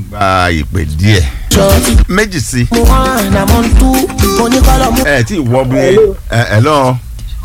gba ìpè díẹ̀ méjì sí mo hàn náà mo ń tú mo ní kọ́lọ̀ mú. ẹ tí ì wọ bí ẹ ẹ lọ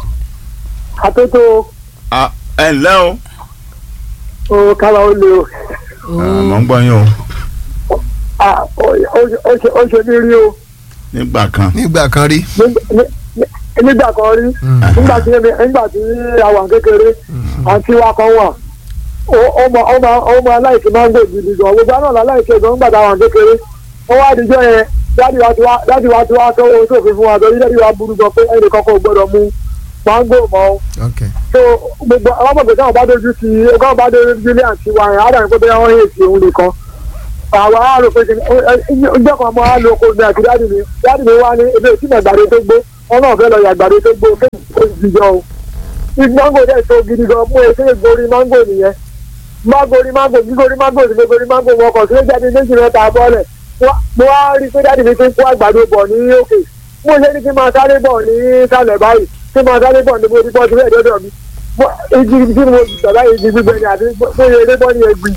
àtótó ẹ ǹlẹ́ o o kára ó lè o mọ̀ ń gbọ́ yín o Ah, ó- ó- ó ṣe- ó ṣe mí rí o nígbà kan nígbà kan rí Nígbà- ní- ní- nígbà kan rí nígbà tí èmi- nígbà tí àwọn kékeré àti wa kan wà ó- ó mọ ó mọ ó mọ aláìsí máńgò gidi gan gbogbo àná aláìsí gan nígbà táwọn kékeré ó wá àdìjọ yẹn dáàdi wa ti wá dáàdi wa ti wá tó ohun tó fi fún wa torí dáàdi wa burú gan pé ẹnì kankan ò gbọdọ̀ mu máńgò mọ́ o ok so gbogbo àwọn ọmọ gbèsè àwọn bá dojú ti ọgá bá dojú ti ilé àti wa yẹn àdàní pé bẹ́ẹ̀ wọ́n yé èsì òun nìkan àwọn aráàlú pé kí ni ọjọ́ kan mọ́ àlọ́ oko mi àti dáàdì mi dáàdì mi wá ní ebi èsì náà gbàdé tó gbó wọn náà fẹ́ lọ yà gbàdé tó gbó kéèkì tó ti jọ o ní mángò dẹ̀ tó gidi gan mú èsì ìgorí mángò nìyẹn mágòrí mángò gígorí mángò sí gbogbo mángò wọn kàn sílé jáde méjì mẹ́ta bọ́ọ̀lẹ̀ mo wá rí i pé dáàdì mi ti ń kó àgbàdo bọ̀ ní òkè mo ṣe ní kí n máa sáré bọ̀ ní sálẹ̀ báyìí kí n máa sáré bọ̀ ní mo ti bọ́ sílẹ̀ dọ́dọ̀ mi Mo- igi tí mo ti sọ̀rọ̀ igi gbígbẹ ni àti bóyá eré bọ́ ní ẹgbìn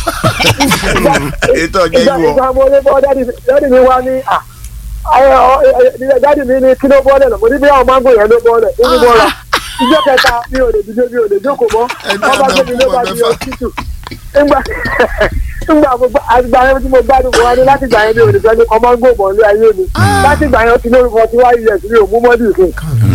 ètò ọjọ́ ìgbà ìwọ ìgbà mo lé bọ́ dádì mi- dádì mi wá ní à ẹ, ọ, ẹ, ẹ, dádì mi ní kí ló bọ́ọ̀lẹ̀ lọ mo ní bí àwọn mángò yẹn ló bọ́ọ̀lẹ̀ ó ní bọ́ọ̀lẹ̀ ìjọ kẹta mi ò lè dìde mi ò lè jókòó mọ́ Ẹni wọ́n bá gbé mi ló bá àdàkùn di mẹ́fà. ọsítù ńgbà ńgbà mo gbà àgbà yẹn tí mo gbádùn mo wá ní láti gbà yẹn mi ò lè fẹ́ ní kọ́ mángò mọ́ ní ayé mi láti gbà yẹn ti lórúkọ tí wáyé yẹn mi ò mú mọ́dì fún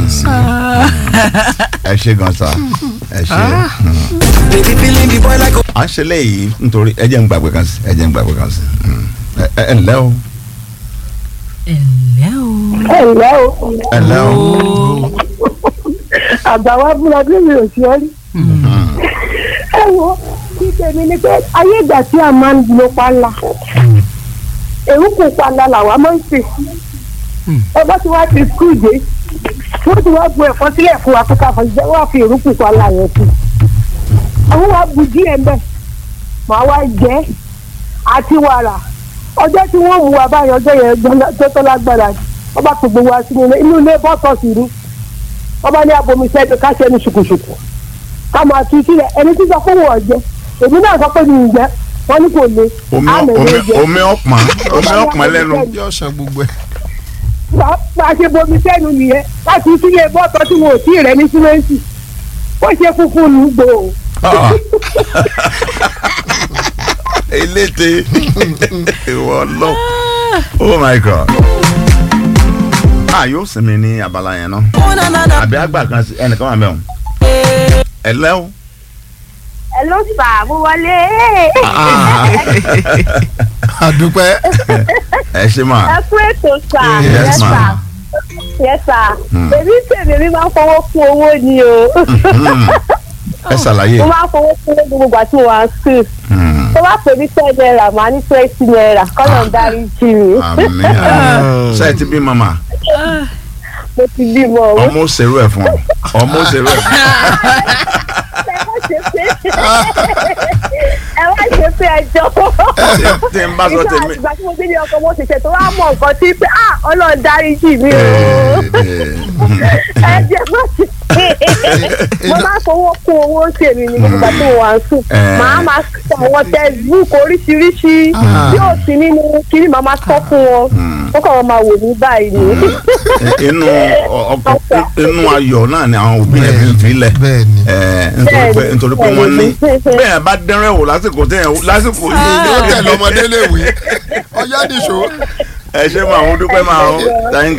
ẹ ṣe gan sa ẹ ṣe baby feeling the boy like à ń ṣe léyìí nítorí ẹ jẹ́ ń gbàgbé kan sí ẹ jẹ́ ń gbàgbé kan sí ẹ ẹ ẹ ǹlẹ́ o ẹ̀lẹ́ o. ẹ ǹlẹ́ o ẹ ǹlẹ́ o àgbà wa fúnra bí mi ò ṣe é rí ẹ wo kíkẹ́ mi ni pé ayé ìgbà tí a máa ń lo pálá èrúkù pálá làwa máa ń sè ẹ bá ti wá ti skul dé wọ́n ti wá bu ẹ̀fọ́ sílẹ̀ fún wa kókà fún ìjẹ́ wọ́n á fi èrúkù pálá yẹn sí àwọn wa bu díẹ̀ mbẹ́ màá wá jẹ́ àti wàrà ọjọ́ tí wọ́n mú wa báyọ̀ ọjọ́ yẹn gbọ́dọ̀ tó tó lágbára wọ́n bá tó gbogbo wa sínú ilé inú ilé bọ́tọ̀ sí ni wọ́n bá ní abomi sẹ́ẹ̀dì ká ṣe ní ṣùkùṣùkù ká máa tu sílẹ̀ ẹni tí sọ fún wọn jẹ èmi náà sọ pé mi ì jẹ wọ́n ní kò le omi àmì omi ló jẹ omi ọpọn omi ọpọn lẹ́nu yóò san gbogbo ẹ bá a ṣe bomi sẹ́nu nìyẹn láti sílé bọ́tọ̀ tí wọn ò tí ì rẹ ní símẹ́ǹtì wọ́n ṣe funfun nù gbò ó. Ah. eléte ìwọ lọ oh my god a yóò sinmi ní abala yẹn náà oh na na na àbí àgbà kan sí ẹnìkan wà mẹ́wọ̀n ẹ lẹ́wọ̀n. ẹ ló fà mo wọlé àdúpẹ́ ẹ ṣe máa ẹ kú ètò sà Yes, yes sà ma'am. yes sà Hmm. èmi tèmi mi máa ń fowó kún owó ni o ẹ ṣàlàyé. mo máa ń fowó kún owó gbogbo àti mo wà ń sùn Hmm. tó bá pè ní ten naira màá ní twenty naira kọ́nà ń darí jì mí àmì àmì ṣe ti bí mama mo ti bímọ o ọmọ òṣèrú ẹ fún ọ ọmọ òṣèrú ẹ fún ọ. ẹ má ṣe pé ẹ má ṣe pé ẹjọ́ tí n bá sọ tèmi. ìgbà tí mo gbé ní ọkọ mo ṣẹ̀ṣẹ̀ tó wá mọ̀ nǹkan tí pé ah ọlọ́run darí jì mí o. ẹ jẹ́ má ṣe mo máa fowó kún owó tèmi ní gbogbo àti mo wà ń sùn Eh. màá máa sọ àwọn textbook oríṣiríṣi tí ò sí nínú kiri màá máa sọ fún wọn ó kàn wọ́n máa wò ní báyìí ni. inú ọkọ inú ayọ̀ náà ni àwọn òbí yẹn fi ń filẹ̀ bẹ́ẹ̀ ni ẹ, nítorí pé nítorí pé wọ́n ní bẹ́ẹ̀ bá dẹ́rẹ́ wò lásìkò tẹ̀ lásìkò yóò tẹ̀lé ọmọdé léwe ọyá nìṣó. ẹ ṣe máa ń dúpẹ́ máa ń thank